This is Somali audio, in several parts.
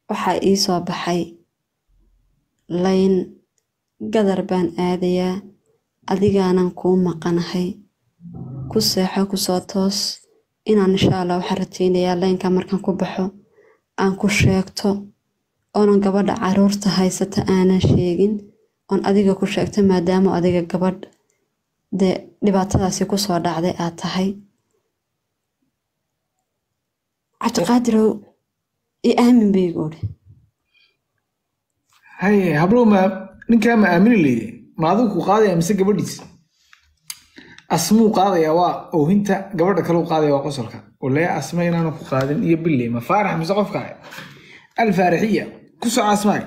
waxaa ii soo baxay layn gadar baan aadayaa adigaanan kuu maqanahay ku seexo kusoo toos inaan insha allah waxaan rajaynayaa laynka markaan ku baxo aan ku sheegto oonan gabadha caruurta haysata aanan sheegin oon adiga ku sheegto maadaama adiga gabadh dee dhibaatadaasi kusoo dhacday aad tahay cabdiqaadirow i aamin baygu uri haye hablow ma ninkaa ma aamini leyde ma adigu ku qaadaya mise gabadhiis asmuu qaadaya waa oohinta gabadha kaleu qaadaya waa qosolka walee asma inaanu ku qaadin iyo bille ma faarax mise qofka alfaarixiya ku soco asmaag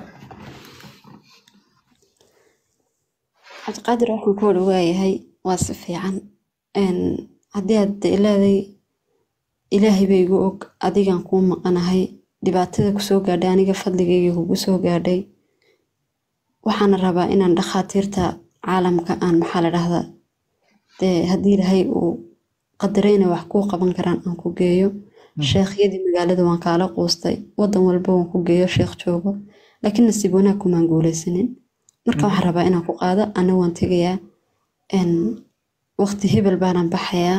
cabdiqaadir waxaan ku odha waayahay waa si fiican haddii aad leeday ilaahay ba igu og adigaan kuu maqanahay dhibaatada kusoo gaadhay aniga fadligayga kugu soo gaadhay waxaana rabaa inaan dhakhaatiirta caalamka aan maxaa la dhahdaa dee haddii ilaahay uu qadarayna wax kuu qaban karaan aan ku geeyo sheekhyadii magaalada waan kaala quustay wadan walba waan ku geeyo sheekh joogo laakiin nasiib wanaag kumaan guulaysanin marka waxaan rabaa inaan ku qaado ana waan tegayaa waqti hebel baanan baxayaa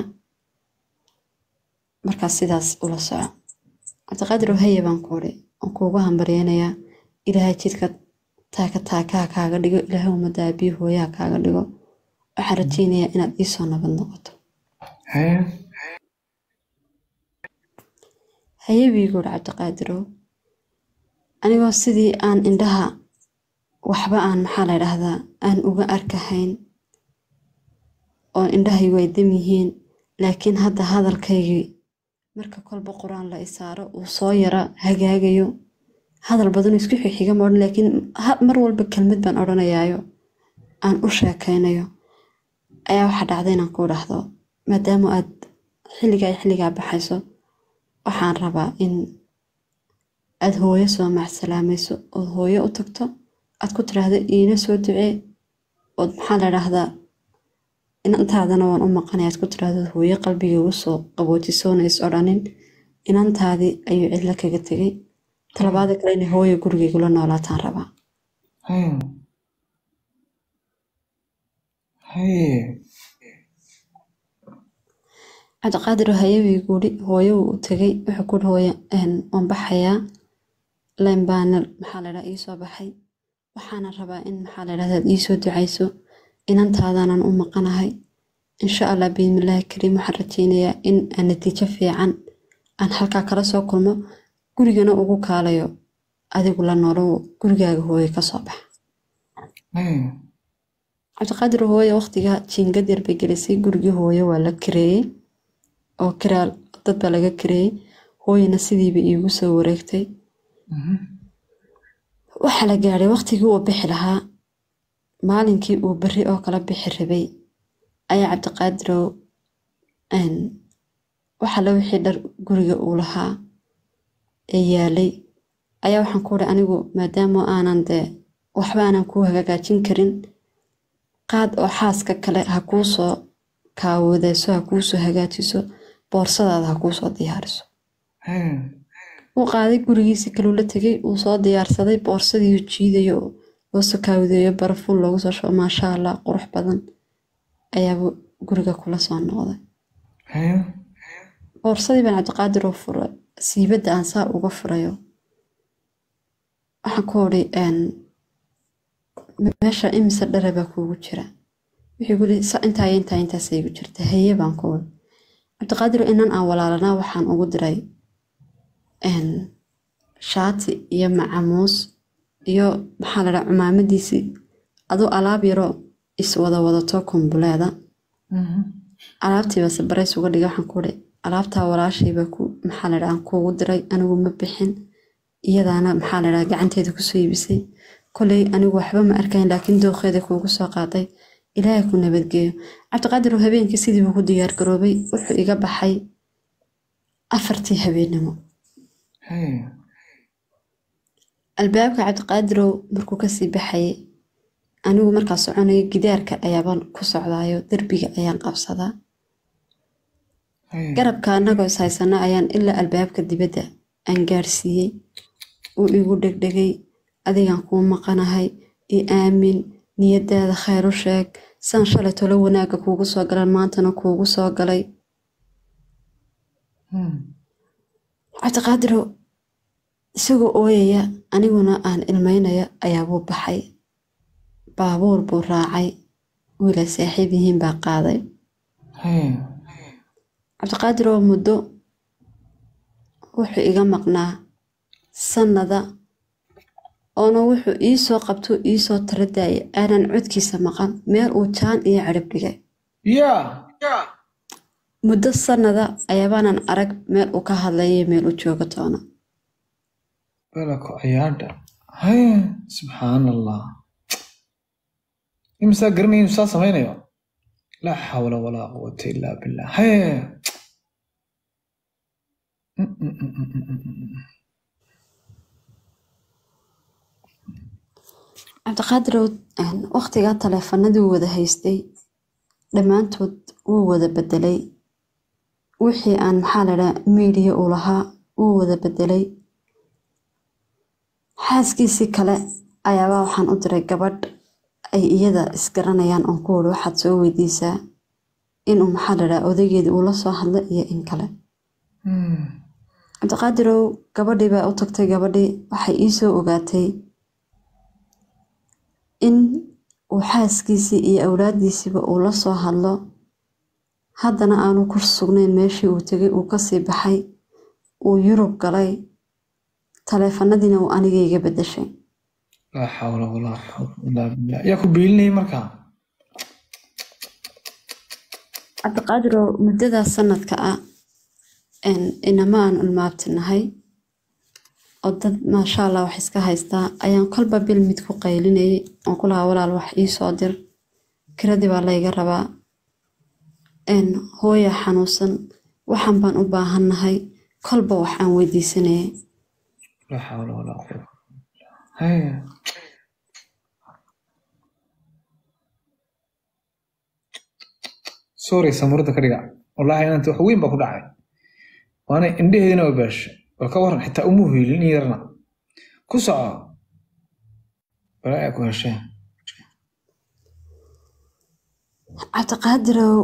markaas sidaas ula soco cabdiqaadir haye baan ku uri waan kuugu hambaryeynayaa ilaahay jidka taaka taakaha kaaga dhigo ilaahay ummadda abiyi hooyaha kaaga dhigo waxaan rajaynayaa inaad iisoo nabad noqoto haye biigu uri cabdiqaadirow anigoo sidii aan indhaha waxba aan maxaa la dhahdaa aan uga arkahayn oo indhahaygu ay dam yihiin laakiin hadda hadalkaygii marka kolba qur-aan la isaaro uu soo yara hagaagayo hadal badan isku xixiga ma odhan laakiin mar walba kelmad baan odhanayaayo aan u sheekaynayo ayaa waxaa dhacda inaan ku dhahdo maadaama aad xilligaa xilligaa baxayso waxaan rabaa in aad hooyo soo macsalaamayso ood hooyo u tagto aad ku tiraahdo iina soo ducee ood maxaa la dhahdaa inantaadana waan u maqanaya aad ku tiraahdo hooyo qalbiga ugu soo qaboojisoona is odhanin inantaadii ayuu cidlo kaga tegay talabaada kale inay hooyo gurigaygula noolaataan rabaa cabdiqaadir hayawii guuri hooyo wuu u tegay wuxuu kuri hooyo waan baxayaa layn baana maxaa la dhaha iisoo baxay waxaana rabaa in maxaa la dhahdaa iisoo ducayso inantaadanan u maqanahay insha allah biidmillaahi kariim waxaan rajaynayaa in aan natiijo fiican aan halkaa kala soo kulmo gurigana ugu kaalayo adigu la noolo gurigaaga hooye kasoo baxa cabdiqaadir hooye waqtiga jiingad yar bay gelisay gurigii hooye waa la kareeyey oo kiraa dad baa laga kareeyey hooyena sidiiba iigu soo wareegtay waxaa la gaadhay waqtigii uu bixi lahaa maalinkii uu berri oo kala bixi rabay ayaa cabdiqaadirow waxala wixii dhar guriga uu lahaa ee yaalay ayaa waxaan ku uri anigu maadaama aanan dee waxba aanan kuu hagaajin karin qaad oo xaaska kale ha kuu soo kaawadeyso ha kuu soo hagaajiso boorsadaada ha kuu soo diyaariso wuu qaaday gurigiisii kaluu la tegay uu soo diyaarsaday boorsadii jiidayo loo soo kaawadeeyo barafuul loogu soo shubo maasha allah qurux badan ayaaba guriga kula soo noqday boorsadii baan cabdiqaadir oo furay siibadda aan saa uga furayo waxaan ku odhi meesha imise dhare baa kuugu jira wuxuu guri intaa iyo intaa intaasay igu jirta haye baan ku odhi cabdiqaadir inan aan walaalanaa waxaan ugu diray shaati iyo macamuus iyo maxaa la dhaha cumaamadiisii aduu alaab yaroo iswada wadato kumbuleeda alaabtiibase barays uga dhigay waxaan ku uri alaabtaa walaashayba ku maxaa la dhaha kuugu diray anigu ma bixin iyadaana maxaa la dhaha gacanteeda kusoo iibisay koley anigu waxba ma arkayn laakiin dooqeeda kuugu soo qaaday ilaahay ku nabadgeeyo cabdiqaadir habeenkii sidiibuu ku diyaar garoobay wuxuu iga baxay afartii habeennimo albaabka cabdiqaadirow markuu kasii baxayay anigu markaa soconaya gidaarka ayaabaan ku socdaayo derbiga ayaan qabsadaa garabka annagoo is haysana ayaan ilaa albaabka dibadda aan gaarsiiyey uu igu dhegdhegay adigaan kuu maqanahay i aamin niyadaada khayr u sheeg saan shalay tolo wanaagga kuugu soo galan maantana kuugu soo galay cabdiqaadirow isagoo ooyaya aniguna aan ilmaynaya ayaabuu baxay baabuur buu raacay wiilay saaxiib yihiin baa qaaday cabdiqaadiroo muddo wuxuu iga maqnaa sannada oona wuxuu iisoo qabtuu iisoo tala daayay aanan codkiisa maqan meel uu jaan iyo cirib dhigay yaa muddo sannada ayaabaanan arag meel uu ka hadlayo meel uu jooga toona balako ciyaadha haya subxaan allah imisaa garanaya inuu saa samaynayo laa xawla walaa quwata illaa billah haya cabdiqaadirow wakhtigaa taleefanadii wada haystay dhammaantood wuu wada bedelay wixii aan maxaa ladhaa miidiya uu lahaa wuu wada bedelay xaaskiisii kale ayaabaa waxaan u diray gabadh ay iyada isgaranayaan oon ku wuri waxaad soo weydiisaa inuu maxaa ladhaa odaygeedii uu la soo hadla iyo in kale cabdiqaadirow gabadhii baa u tagtay gabadhii waxay iisoo ogaatay in uu xaaskiisii iyo awlaaddiisiiba uu la soo hadlo haddana aanu ku sugnayn meeshii uu tegay uu kasii baxay uu yurub galay taleefanadiina uu anigayga bedeshay laa xawla walaa quwata illaa billah yaa ku biilinayay markaa cabdiqaadirow muddadaas sanadka ah inama aan ulmaabtinahay oo dad maasha allah wax iska haystaa ayaan kolba bil mid ku qaylinayay oon ku lahaa walaal wax iisoo dir kiradii baa layga rabaa hooya xanuunsan waxan baan u baahannahay kolba wax aan weydiisanayay laa xawla walaa quwata haya sorry samurada ka dhiga wallaahi inanta wax weyn baa ku dhacay waana indheheedina waa baasha bal ka waran xitaa uma hiilin in yarna ku soco walaa ku hesheen cabdiqaadirow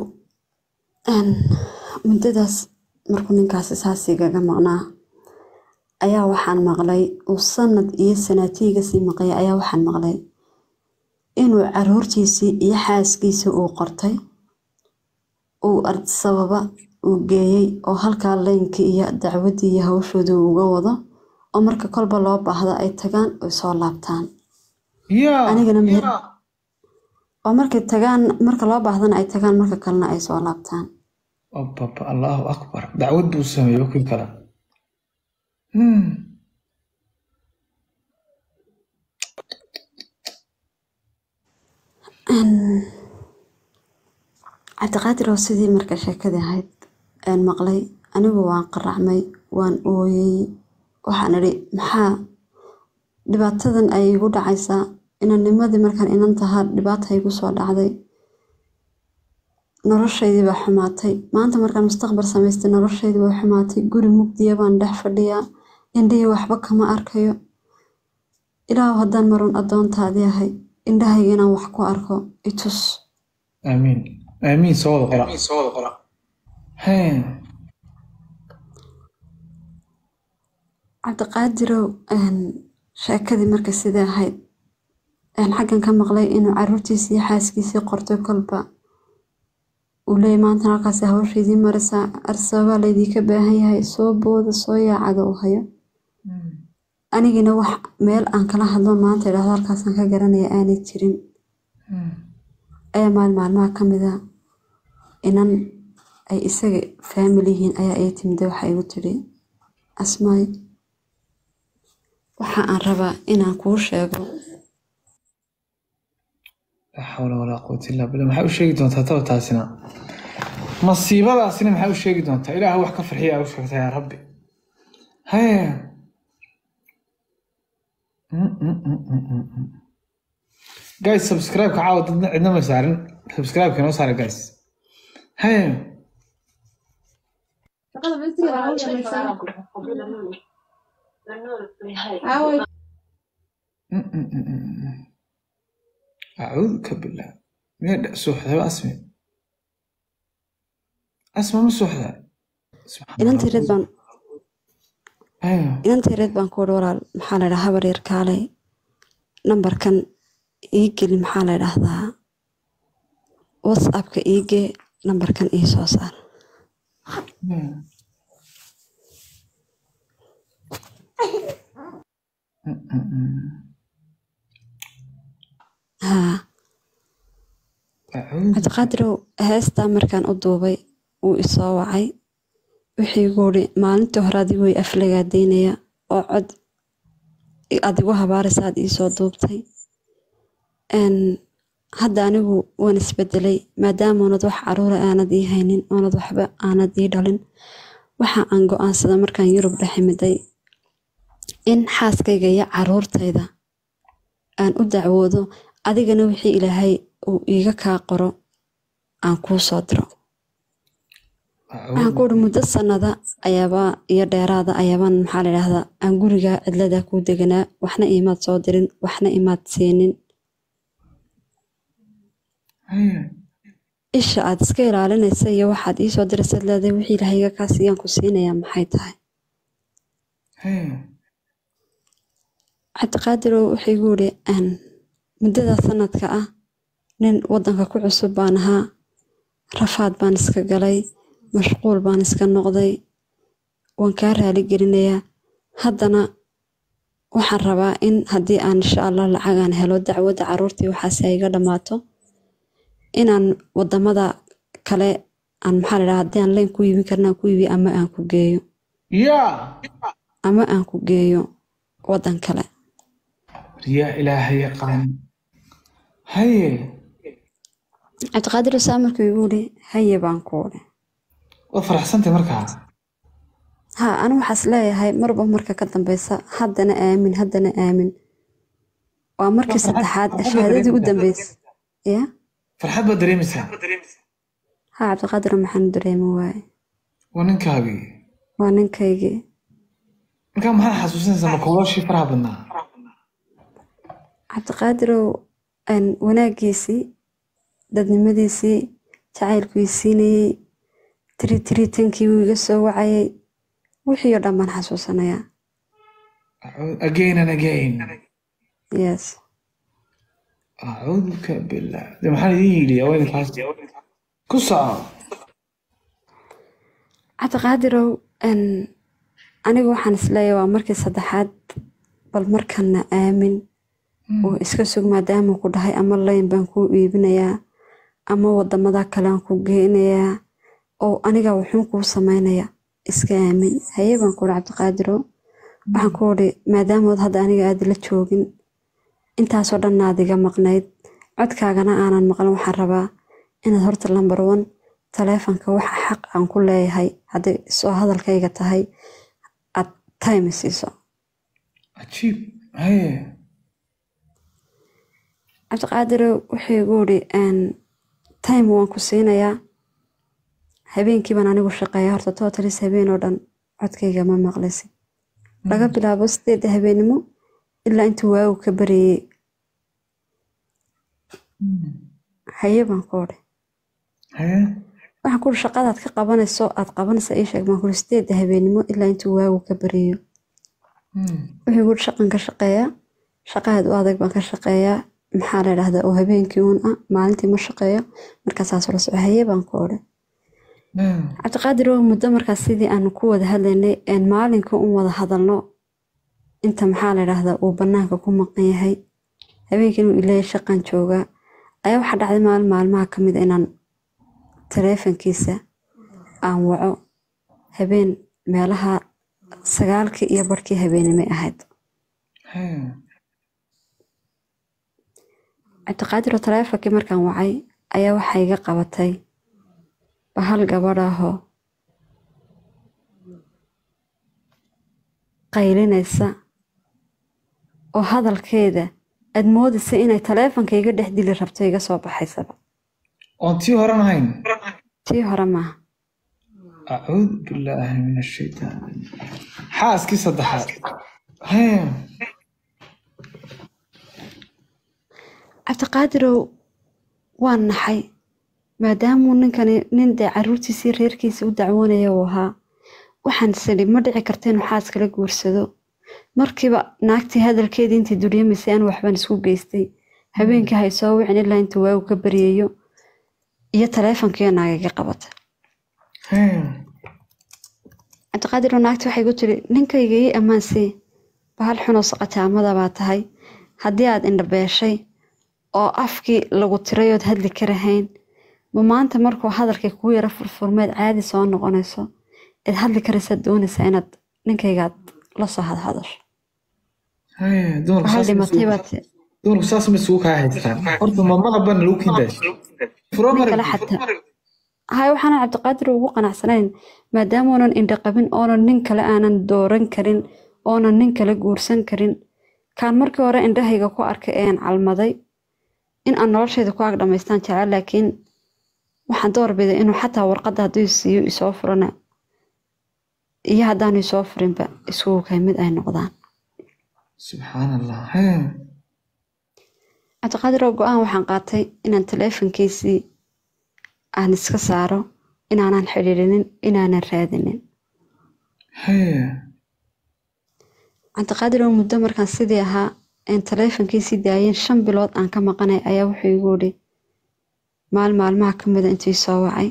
muddadaas markuu ninkaasi saasigaga maqnaa ayaa waxaan maqlay uu sanad iyo sanaatiiga sii maqaya ayaa waxaan maqlay inuu caruurtiisii iyo xaaskiisii uu qortay uu sababa uu geeyey oo halkaa leynkii iyo dacwaddii iyo hawshoodii uu uga wado oo marka kolba loo baahdo ay tagaan oy soo laabtaan yaa anigana meher oo markay tagaan marka loo baahdana ay tagaan marka kalena ay soo laabtaan ababa allahu akbar dacwad buu sameeyey wakii kale Hmm. cabdiqaadir oo sidii marka sheekadii ahayd aan maqlay anigu waan qaracmay waan ooyey waxaan idhi maxaa dhibaatadan ay igu dhacaysaa inanimadii markaan inan tahaa dhibaata igu soo dhacday noloshaydii baa xumaatay maanta markaan mustaqbal samaystay noloshaydii baa xumaatay guri mugdiya baan dhex fadhiyaa indhihii waxba kama arkayo ilaahu haddaan marun addoontaadii ahay indhahayga inaan wax ku arko itus aamiin aamiin soo wada qora Hee. cabdiqaadirow sheekadii marka sidai ahayd xaggan ka maqlay inuu caruurtiisii iyo xaaskiisii qortay kolba uu leeyay maantana halkaasi hawshaydii marisaa arsababaa laydinka baahan yahay soo booda soo yaacada uu hayo anigina wax meel aan kala hadlo maanta idhahdo halkaasaan ka garanaya aanay jirin ayaa maal maalmaha ka mida inan ay isaga faamili yihiin ayaa ii timida waxa igu tiri asmaay waxa aan rabaa inaan kuu sheego laa xawla walaa quwata illaa billah maxaa u sheegi doontaa taba taasina masiibadaasina maxaa u sheegi doontaa ilaah wax ka farxiya aa u sheegtaa yaa rabbi hee guys subscribe ka caawa dadna cidna ma saarin subscribe ka noo saara guys hee Mm, mm, mm, mm, mm. acuuduka billah miyaa dha- suuxdaba asmi asma ma suuxda Subxaan inantii Allah. reed baan Ayo. inantii reed baan ku wari walaal maxaa la dhahaa habar yar kaalay nambarkan ii geli maxaa la dhahdaa whatsappka ii gee nambarkan ii soo saar Mm. Mm, mm, mm. haa Acuudu. cabdiqaadirow heestaa markaan u duubay wuu isoo wacay wixii igu uri maalintii hore adigu way aflagaadaynaya oo cod adigu habaaraysa aad iisoo duubtay Een, hadda anigu waan isbedelay maadaama oonad wax caruura aanad ii haynin oonad waxba aanad ii dhalin waxa aan go-aansada markaan yurub dheximiday in xaaskayga iyo caruurtayda aan u dacwoodo adigana wixii ilaahay uu iiga kaa qoro aan kuu soo diro waxaan ku uri muddo sanada ayaaba iyo dheeraada ayaabaan maxaa la idhaahdaa aan guriga cidlada kuu deganaa waxna imaad soo dirin waxna imaad siinin Ayo. isha aad iska ilaalinaysa iyo waxaad iisoo diraysaad leedahay wixii ilaahayiga kaa siiyaan ku siinayaa maxay tahay Ayo. cabdiqaadirow wuxuu igu yidhi "Een, muddada sanadka ah nin waddanka ku cusub baan ahaa rafaad baan iska galay mashquul baan iska noqday waan kaa raali gelinayaa haddana waxaan rabaa in haddii aan insha allah lacagaan helo dacwadda caruurtii waxaasi ay iga dhammaato inaan wadamada kale aan maxaa la dhahaa haddii aan leen ku iibin karna aan ku iibiyo ama aan ku geeyo yaa ama aan ku geeyo waddan kale yaa ilaahay yaqaan haye cabdiqaadir saa markuu igu yidhi haye baan ku udhi waad faraxsantay markaa ha anu waxaas leeyahay marba marka ka dambeysa haddana aamin haddana aamin waa markii Waa farxad- saddexaad farxad shahaadadii u dareemaysaa. dambeysa ya farxad baad dareemaysaa ha cabdiqaadir maxaan dareemi waaye waa ninkaagii waa ninkaygii markaa maxaad xasuusinaysaa makolooshii faraha badnaa cabdiqaadirow een, wanaagiisii dadnimadiisii jacaylkuu siinayey tiri tiritankii wuu iga soo wacayay wixii oo dhan baan xasuusanayaa Acuud- again and again yes acuuduka billah de maxaan idiin yidhi waa idinkaas ku soco cabdiqaadirow een, anigu waxaan isleeyahay waa markii saddexaad bal markana aamin oo iska sug maadaama ku dhahay ama layn baan kuu iibinayaa ama wadamada kale aan ku geynayaa oo aniga wuxuun kuu samaynaya iska aamin haye baan ku uri cabdiqaadirow waxaan ku uri maadaamood hadda aniga aad la joogin intaasoo dhan aad iga maqnayd codkaagana aanan maqlan waxaan rabaa inaad horta lambar one taleefanka waxa xaq aan ku leeyahay hadday soo hadalkayga tahay aad time siiso cajiib haye cabdiqaadirow wuxuu igu yidhi "Een, time waan ku siinayaa habeenkii baan anigu shaqeeya horta totalis habeen oo dhan codkayga ma maqlisi laga bilaabo sideedda habeenimo ilaa intuu waagu ka bareeyey haye baan ku odhi haye waxaan ku uri shaqadaad ka qabanayso aad qabanaysa ii sheeg baan ku uri sideedda habeenimo ilaa intuu waagu ka bareeyo wuxuu igu yidhi shaqan ka shaqeeyaa shaqaad u adag baan ka shaqeeyaa maxaa la idhahdaa oo habeenkii uun ah maalintii ma shaqeeyo markaasaas la soco haye baan ku odhi cabdiqaadir oo muddo markaas sidii aanu ku wada hadlaynay een maalinka un wada hadalno inta maxaa la idhaahdaa uu banaanka ku maqan yahay habeenkii inuu ileeya shaqan joogaa ayaa waxaa dhacday maalin maalmaha ka mid a inaan taleefankiisa aan waco habeen meelaha sagaalkii iyo barhkii habeenimay ahayd cabdiqaadir oo taleefonkii markaan wacay ayaa waxaa iga qabatay bahal gabadh ahoo qaylinaysa oo hadalkeeda aad moodaysa inay taleefonka iga dhex dili rabto iga soo baxaysaba oon tii horan ahayn tii hore maaha acuudu billaahi min ashaytaan xaaskii saddexaad hee cabdiqaadirow waan naxay maadaamuu ninkani nin dee caruurtiisii reerkiisa u dacwoonaya uu ahaa waxaan sidhi ma dhici karta inuu xaas kala guursado markiiba naagtii hadalkeedii intii duryamaysay aan waxbaan isku geystay habeenkii hay soo wicin ilaa intuu waagu ka baryayo iyo taleefonkiiyo naagaga qabata hee cabdiqaadir oo naagti waxay ku tiri ninkayga ii ammaansii bahal xunoo saqataamada baa tahay haddii aad indhabeeshay oo afkii lagu tiray ood hadli karahayn ma maanta markuu hadalkii kuu yaro furfurmeed caadi soo noqonayso eed hadli karaysaad doonaysaa inaad ninkaygaad la soo hadhadasho hee dumarku waxaa saas ma dhimatay isugu- baad ti- dumarku saas ma isugu kaa haystaan horta ma malabban lagu kindaas furo nin kale marag xataa hay waxaana cabdiqaadir ugu qanacsanayn maadaama oonan indho qabin oonan nin kale aanan dooran karin oonan nin kale guursan karin kaan markii hore indhahayga ku arkay een calmaday in aan noloshayda ku ag dhamaystaan jecel laakiin waxaan doorbiday inuu xataa warqadda hadduu siiyo isoo furana iyo haddaanu isoo furinba isugu kay mid ay noqdaan subxaan allah hee cabdiqaadir oo go-aan waxaan qaatay inaan taleefonkiisii aan iska saaro inaanan xidhiidhinin inaanan raadinin hee cabdiqaadir oo muddo markaan sidii ahaa een taleefonkiisii daayeen shan bilood aan ka maqanay ayaa wuxuu igu yidhi maal maalmaha ka mida intuu soo wacay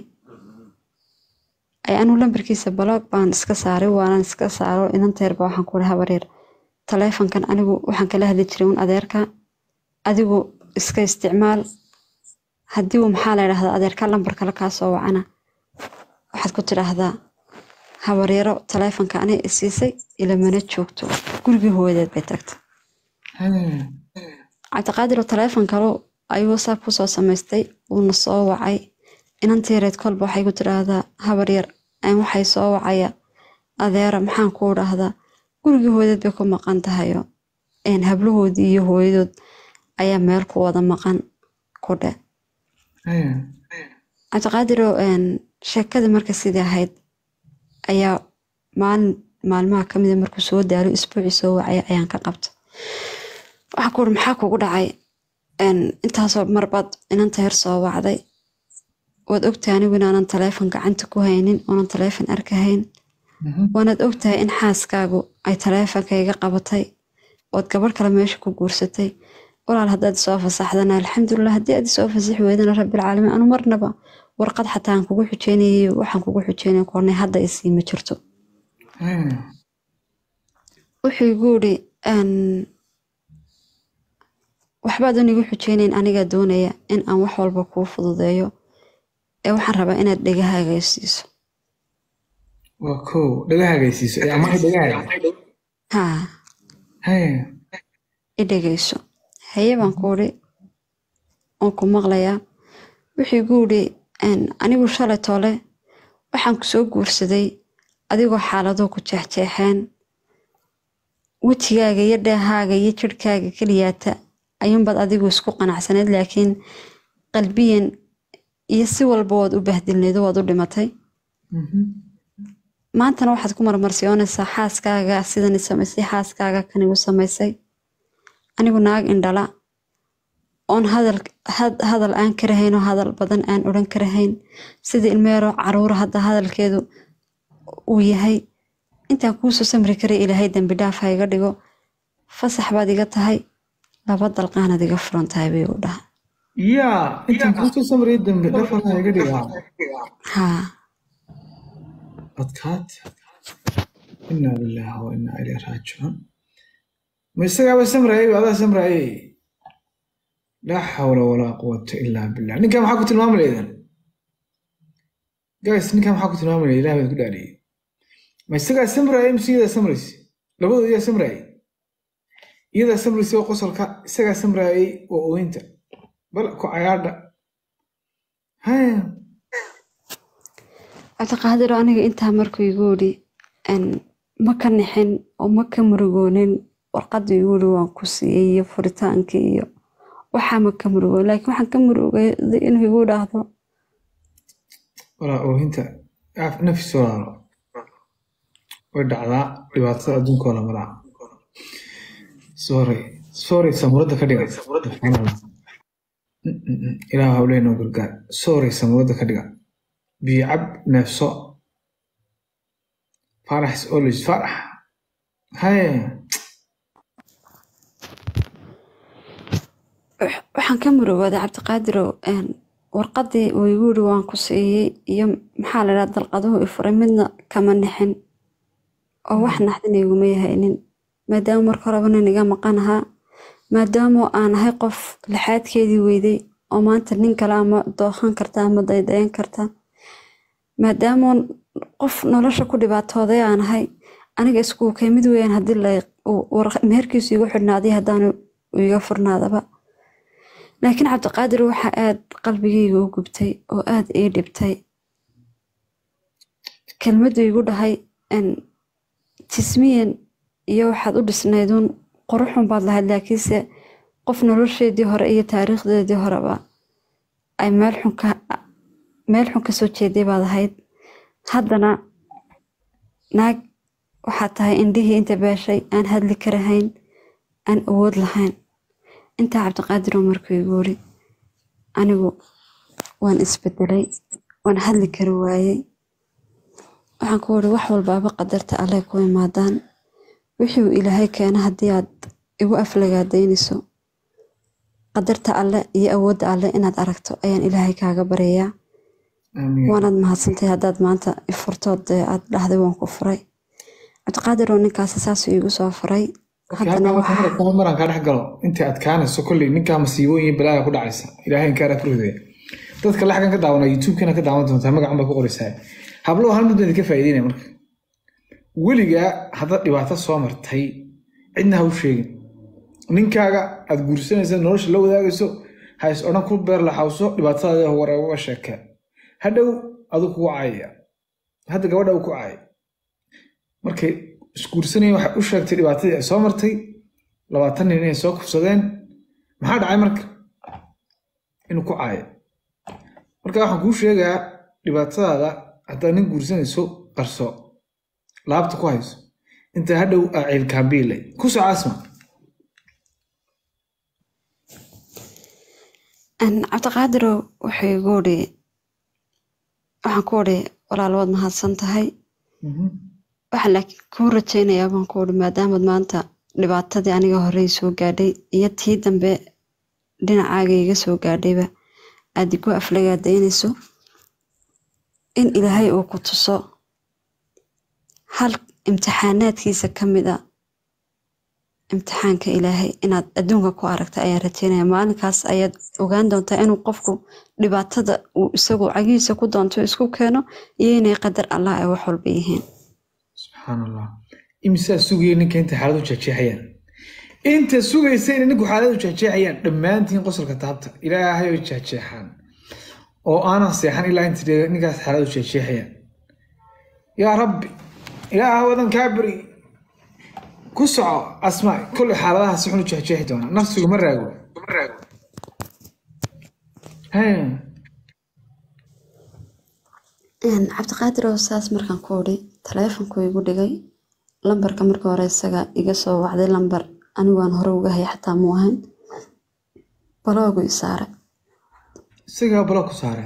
ay anuu lambarkiisa baloog baan iska saaray waanan iska saaro inanteerba waxaan ku dhaha wareer taleefonkan anigu waxaan kala hadli jiray un adeerka adigu iska isticmaal haddii uu maxaa la yidhahdaa adeerka lambar kale kaa soo wacana waxaad ku tidhaahdaa habaryaro taleefonka aniga isiisay ilamana joogto gurigii hooyadeed bay tagtay hee cabdiqaadir oo taleefon kale ayuu whatsapp kusoo samaystay uuna soo wacay inantiireed kolba waxay ku tidhaahdaa habaryar aan waxay soo wacaya adeera maxaan kuu dhahdaa gurigii hooyadeed bay ku maqan tahayo een hablahoodii iyo hooyadood ayaa meel ku wada maqan ku dhe hee cabdiqaadiroo een sheekadii marka sidii ahayd ayaa maalin maalmaha ka mida markuu soo daalo isbuucii soo wacaya ayaan ka qabta waxaa ku uri maxaa kugu dhacay een intaasoo marbaad inanta yar soo wacday waad ogtahay anigu inaanan taleefon gacanta ku haynin oonan taleefon arkahayn Mhm. waanaad ogtahay in xaaskaagu ay taleefonka iga qabatay ood gabadh kale meesha ku guursatay walaal haddaad isoo fasaxdana alxamdulilah haddii aad isoo fasaxi weydana rabbilcaalamiin anu marnaba warqad xataa aan kugu xujeynayay waxaan kugu xujeynay koornay hadda isii ma jirto hee wuxuu igu yidhi een, waxbaadan igu xujeynayn anigaa doonaya in aan wax walba kuu fududeeyo ee waxaan rabaa inaad dhegahaaga i siiso waa kow dhagahagaysiiso ee amahay dhagahaga haa hee i dhegayso haye baan ku idhi oon ku maqlayaa wuxuu igu yidhi een, anigu shalay toole waxaan ku soo guursaday adigoo xaaladuhu ku jeexjeexeen wejigaaga iyo dheehaaga iyo jirhkaaga keliyaata ayuunbaad adigu isku qanacsanayd laakiin qalbiyan iyo si walba waad u bahdilnaydo waad u dhimatay Mhm. maantana waxaad ku marmarsiyoonaysaa xaaskaaga sidan i samaysay xaaskaaga kan igu samaysay anigu naag indhala oon hadal had- hadal aan karahayn oo hadal badan aan odhan karahayn sidii ilmeeroo caruura hadda hadalkeedu uu yahay intaan kuusoo samri karay ilaahay dembi dhaaf ha iga dhigo fasax baad iga tahay laba dalqaanaad iga furan tahay bay u dhaha yaa intaan kusoo samraya dambe dhafarka iga dhigaa haa adkaad inaa lillahi wa inaa ilayhi raajicuun ma isagaaba samraayay adaa samraayay laa xawla walaa quwata ilaa billah ninkan maxaa ku tilmaami laydin guys ninkan maxaa ku tilmaami laydin ilaah baad ku dhaariyey ma isagaa samraayay mise iyadaa samraysa labadooda yaa samraayay iyadaa samraysa oo qosolka isagaa samraayay oo ooyinta bal ku cayaadha haya cabdiqaadir aniga intaa markuu igu yidhi een, ma ka nixin oo ma ka murugoonin warqadda igu yidhi waan ku siiyey iyo furitaankii iyo waxaa ma ka murugoon laakiin waxaan ka murugooday inuu igu dhaahdo walaa oohinta af- nafis walaalo way dhacdaa dhibaatada adduunka oo la maraa sorry sorry samuurada ka dhiga ilaah hawleenoo gargaar sorry samuurada ka dhiga biyo cab neefso farax is always farax haye waxaan ka murugooday cabdiqaadirow warqadii uu igu yiri waan ku siiyey iyo maxaa la dhaha dalqaduhu ifuray midna kama nixin oo wax naxdin iguma yahaynin maadaama marka horeba nin iga maqan ahaa maadaama aan ahay qof lixaadkeedii weyday oo maanta nin kale ama dooqan karta ama daydayan karta maadaama qof nolosha ku dhibaatooday aan ahay aniga iskuukay mid weeyaan haddii meherkiisu igu xidhnaaday haddaanu iga furnaadaba laakiin cabdiqaadir waxaa aad qalbigayga u gubtay oo aad ii dhibtay kelmaddu igu dhahay tismiyan iyo waxaad u dhisnayduun quruxun baad lahayd laakiinse qof nolosheedii hore iyo taariikhdeedii horeba ay meel xun ka soo jeeday baad ahayd haddana naag waxaad tahay indhihii inta beeshay aan hadli karahayn aan awood lahayn intaa cabdiqaadiroo markuu igu wiri anigu waan isbedelay waan hadli kari waayey waxaan ku wiri wax walbaaba qadarta alle ku imaadaan wixii uu ilaahay keena haddii aad igu aflagaadaynayso qadarta alle iyo awoodda alle inaad aragto ayaan ilaahay kaaga baryayaa waanaad mahadsantay haddaad maanta ifurtood aad dhahday waan ku furay cabdiqaadiroo ninkaasi saasuu iigu soo furay maraan kaa dhex galo intay adkaanayso kolley ninkaa masiibooyin balaaga ku dhacaysa ilaahay inkaara ku ridaya dadka laxgan ka daawana youtube-kana ka daawan doontaa magacan baa ku qoraysaa hablow hal mid baan idinka faa'iideynaya marka weligaa haddaad dhibaato soo martay cidna ha u sheegin ninkaaga aad guursanaysa nolosha la wadaagayso ha is odhan ku beer laxawso dhibaatadaada wareegoga sheekee hadhow aduu kugu caayaya hadda gabadha uu ku caayay markay isguursanayeen waxay u sheegtay dhibaatadii ay soo martay labaatan nin inay soo kufsadeen maxaa dhacay marka inuu ku caayo marka waxaan kuu sheegaa dhibaatadaada haddaad nin guursanayso qarso laabta ku hayso inta hadhow aa ciilkaambiilay ku soo casma cabdiqaadirow wuxuu igu uri waxaan ku uri walaal waad mahadsan tahay waxaan laakiin kuu rajaynayaa baan ku uri maadaamaad maanta dhibaatadii aniga horey soo gaadhay iyo tii dambe dhinacaaga iga soo gaadhayba aad igu aflagaadaynayso in ilaahay uu ku tuso hal imtixaanaadkiisa ka mid a imtixaanka ilaahay inaad adduunka ku aragta ayaan rajeynaya maalinkaas ayaad ogaan doontaa inuu qofku dhibaatada uu isagu cagihiisa ku doonto isku keeno iyo inay qadar allah ay wax walba yihiin subxaan allah imisaa sugaya ninka intay xaaladu jeexjeexayaan inta sugaysa inay ninku xaaladu jeexjeexayaan dhammaantiin qosolka taabta ilaahay ay jeexjeexaan oo aanan seexan ilaa inta ninkaas xaaladu jeexjeexayaan yaa rabbi ilaaha wadan kaa beri ku soco asmaa kolley xaaladaha si xun u jeexjeexi doonaa nafsigu ma raago cabdiqaadir oo saas markaan ku odhi taleefonku igu dhigay lambarka marka hore isaga iga soo wacday lambar anigu aan hore uga haya xataa muu ahayn baloogu i saaray isagaa balo ku saaray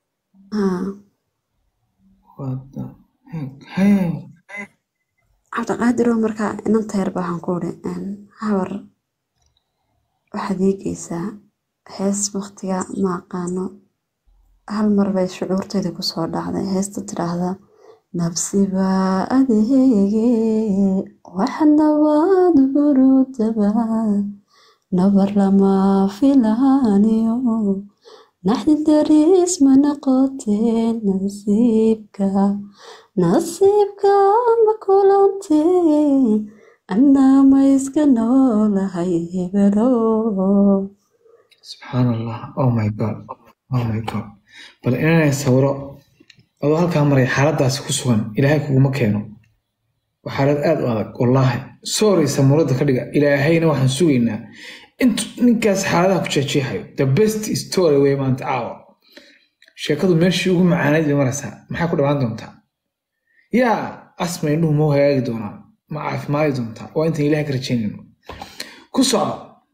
cabdiqaadir oo markaa inanta yarba waxaan ku odhi habar waxaad ii geysaa hees waktiga ma aqaano hal mar bay shucuurtayda kusoo dhacday heesta tidhaahda nabsiba adeege wax nabad burudaba nabar lama filaaniyo naxdi daris ma noqoteen nasiibka nasiibka ma kulanteen annaa ma iska noolahay hebelo subxaan allah oh my god oh my god bal inanay sawiro adoo halkaa maray xaaladaasi ku sugan ilaahay kuguma keeno waa xaalad aad u adag wallaahi sorry samuurada ka dhiga ilaahayna waxaan sugaynaa intu ninkaas xaaladaha ku jeejeexayo the best story wey maanta caawa sheekadu meeshii ugu macaanayd bay maraysaa maxaa ku dhawaan doontaa yaa asma indhuhu mau hagaagi doonaa ma caafimaadi doontaa waa intaan ilaah ka rajaynayno ku socda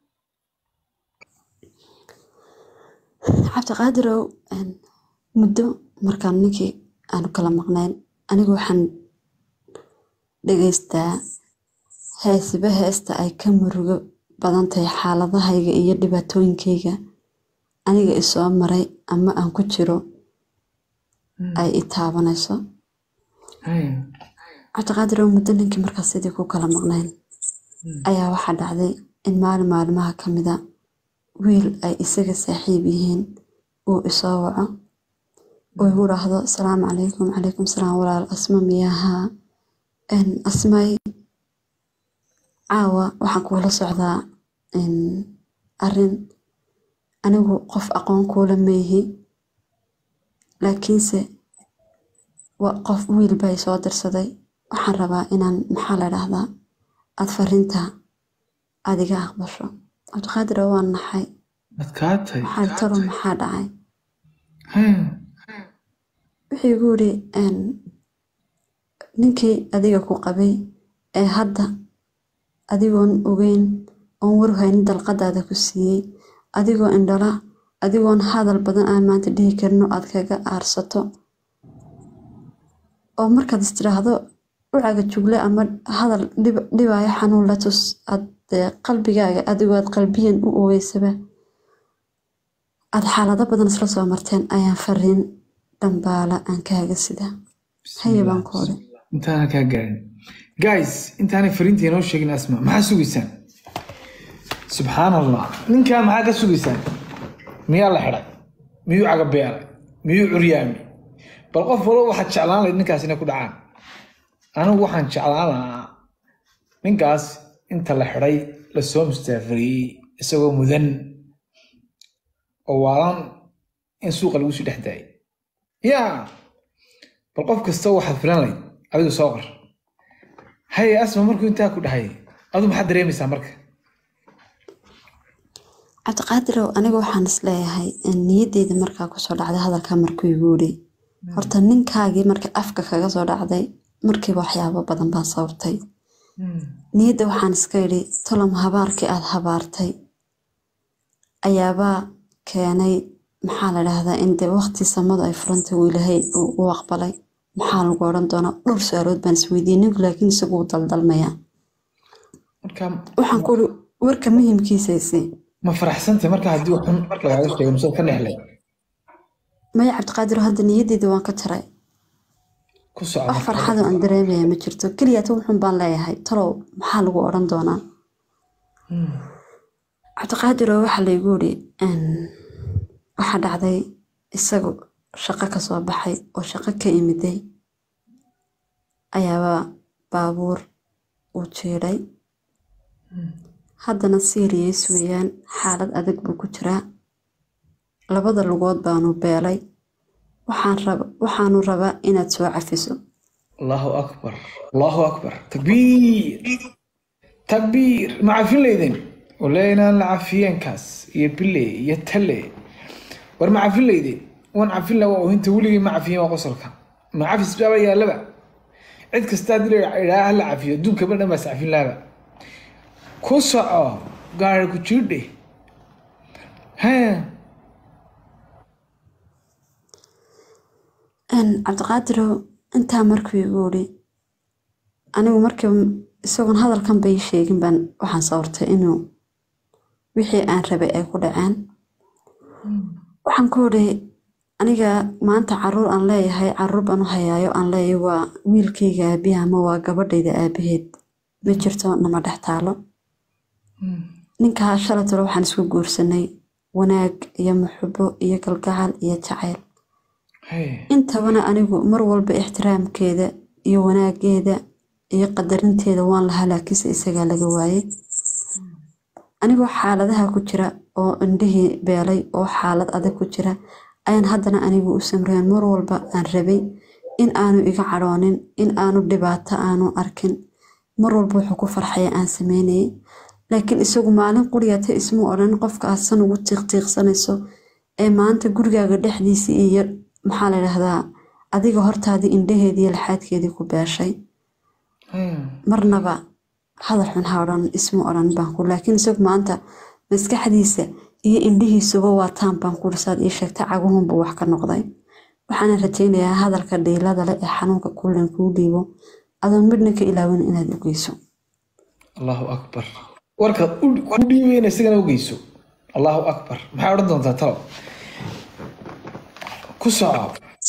cabdiqaadirow muddo markaan ninkii aanu kala maqnayn anigu waxaan dhegaystaa heesiba heesta ay ka murugo badan tahay xaaladahayga iyo dhibaatooyinkayga aniga isoo maray ama aan ku jiro ay i taabanayso cabdiqaadirow muddo ninkii markaas sidii ku kala maqnayn ayaa waxaa dhacday in maalin maalimaha ka mida wiil ay isaga saaxiib yihiin uu isoo waco uu igu dhaahdo asalaamu calaykum calaykum salaam walaal asma miyahaa asmay caawa waxaan kuula socdaa arin anigu qof aqoon kuula meehi laakiinse qof wiil bay soo dirsaday waxaan rabaa inaan maxaa la dhahdaa aad fariinta aad iga aqbasho cabdiqaadir waa naxay adkaatay waxaa taro maxaa dhacay wuxuu igu yidhi ninkii adiga ku qabay ee hadda adigoon ogeyn oon warhaynin dalqadaada ku siiyey adigoo indhala adigoon hadal badan aan maanta dhihi karino aad kaga aarsato oo markaad istiraahdo ucaga jugle ama hadal dhibaayo xanuun la tus aad qalbigaaga adigoo aad qalbiyan u ogeysaba aad xaalado badan isla soo marteen ayaan fariin dhambaala aan kaaga sida haye baan ku odhi intaana kaa gaarin guys intaanay fariinta inoo sheegin asma maxaa sugaysaan subxaan allah ninkaa maxaa ka sugaysaan miyaa la xidhay miyuu cagabeelay miyuu curyaami bal qof walba waxaad jeclaan lahayd ninkaas inay ku dhacaan anigu waxaan jeclaan lahaa ninkaas inta la xidhay lasoo mustaafariyey isagoo mudan oo waalan in suuqa lagu sii dhex daayay yaa bal qof kasta waxaad filan lahayd adigu soo qor haye asma markuu intaa ku dhahay adu maxaad dareemaysaa marka cabdiqaadirow aniga waxaan isleeyahay niyadeyda markaa kusoo dhacday hadalka markuu igu yidhi horta ninkaagii marka afka kaga soo dhacday markiiba waxyaabo badan baan sawirtay niyadda waxaan iska idhi tolom habaarkii aad habaartay ayaabaa keenay maxaa la dhahdaa in dee waqti samadu ay furantay uu ilaahay u aqbalay maxaa lagu odhan doonaa dhowr su-aalood baan isweydiiyey ninku laakiin isagu u daldalmayaa waxaan ku iri warka muhiimkiisaysi ma faraxsantay marka haddii xun lagaaga sheego mise ka nexlay maya cabdiqaadir hadda niyadeyda waan ka jaray ku socda wax farxado aan dareemaya ma jirto keliya tan wuxun baan leeyahay talow maxaa lagu odhan doonaa cabdiqaadiroo waxaa laygu yidhi waxaa dhacday isagu shaqo ka soo baxay oo shaqo ka imiday ayaaba baabuur uu jiidhay haddana siiriyeys weeyaan xaalad adag buu ku jiraa labada lugood baanu beelay waxaanu rabaa inaad soo cafiso allahu akbar allahu akbar takbiir takbiir ma cafin leydin wale inaan la cafiyeenkaas iyo bile iyo tale war ma cafin leydin wan cafin la waa ohinta weligii ma cafiyen waa qosolka ma cafis baaba yaalaba cid kasta haddii la idhaa ha la cafiyo adduunkaba dhan baas cafin laaba ku soco gaari ku jirdhe ha cabdiqaadirow intaa markuu igu yidhi anigu markiiba isagoon hadalkan bay sheegin baan waxaan sawirtay inuu wixii aan rabay ay ku dhaceen waxaan ku idhi aniga maanta caruur aan leeyahay caruur baan u hayaayo aan leeyahay waa wiilkayga aabiha ama waa gabadhayda aabaheed ma jirto nama dhex taalo ninkaa shalatalo waxaan isku guursanay wanaag iyo muxubo iyo galgacal iyo jacayl intabana anigu mar walba ixtiraamkeeda iyo wanaageeda iyo qadarinteeda waan lahaa laakiinse isagaa laga waayey anigoo xaaladaha ku jira oo indhihii beelay oo xaalad adag ku jira ayaan haddana anigu u samreen mar walba aan rabay in aanu iga cadhoonin in aanu dhibaato aanu arkin mar walba wuxuu ku farxaya aan sameynayay laakiin isagu maalin quriyata ismu odhan qofka aad san ugu tiiqtiiqsanayso ee maanta gurigaaga dhexdiisii iyo maxaa la dhahdaa adiga hortaadii indhaheedii laxaadkeedii ku beeshay Haya. marnaba hadal xun ha odhan ismu odhan baan ku laakiin isagu maanta maskaxdiisa iyo indhihiisuba waa taan baan ku saad ii sheegtay caguhunbuu wax ka noqday waxaana rajaynayaa hadalka dhiilada leh ee xanuunka kullen kuu dhiibo adoon midna ka ilaawin inaad u geyso allahu akbar warkaad u- ku dhiibayna isagana u geyso allahu akbar maxay odhan doontaa talo ku soco